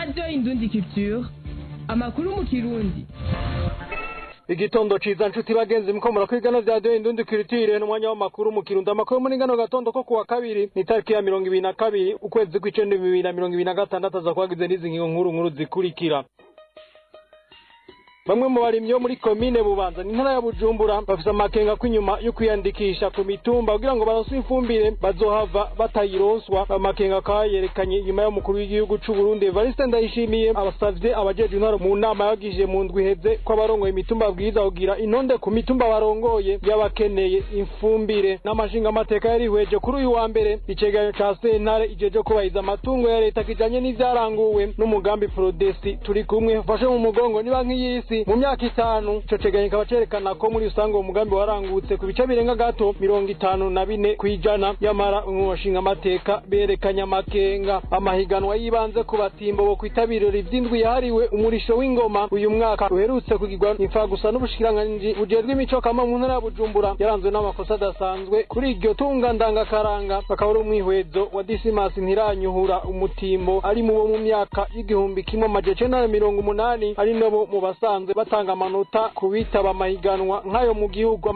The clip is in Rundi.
radiyo indundi culture amakuru mu kirundi igitondo ciza nshuti bagenzi muko murakwigana vya radiyo indundi culture n'umwanya w'amakuru mu kirundo amakuru muri ngano gatondo ko kuwa kabiri ni tariki ya mirongo ibiri na kabiri ukwezi kw'icenda bibiri na mirongo ibiri na gatandatu aza kuhagize n'izi ngingo nkuru nkuru zikurikira bamwe mu barimyi bo muri komine bubanza ni intara ya bujumbura bafise amakenga ko inyuma yo kwiyandikisha ku mitumba kugira ngo baronswe ifumbire bazohava batayironswa amakenga akaba yerekanye inyuma y'umukuru w'igihugu c'u Burundi Evariste Ndayishimiye abasavye abajejwe intwaro mu nama yagije mu ndwi iheze ko abarongoye imitumba babwiriza kugira intonde ku mitumba barongoye y'abakeneye ifumbire n'amashinga amateka yarihweje kuri uyu wa mbere icegeranyo ca sentare ijeje kubahiriza amatungo ya leta kijanye n'ivyaranguwe n'umugambi Prodesti turi kumwe ufashe mu mugongo ni banki y'isi mu myaka itanu ico cegeranyo kikaba cerekana ko muri rusange uwo mugambi warangutse ku bice birenga gato mirongo itanu na bine kw'ijana nyamara mu bashinga amateka berekanye amakenga amahiganwa yibanze ku batimbo bo kwitabira ivy'indwi yahariwe umurisho w'ingoma uyu mwaka uherutse kugirwa imfa gusa n'ubushikiranganji bujejwe imico kama mu ntara ya bujumbura yaranzwe n'amakosa adasanzwe kuri iryo tunga ndangakaranga akaba ari umwihwezo wa disimasi ntiranyuhura umutimbo ari mu bo mu myaka y'igihumbi kimwe amajana icenda na mirongo umunani ari nabo mu basanzwe batanga amanota ku bitaba amahiganwa nk'ayo mu gihugu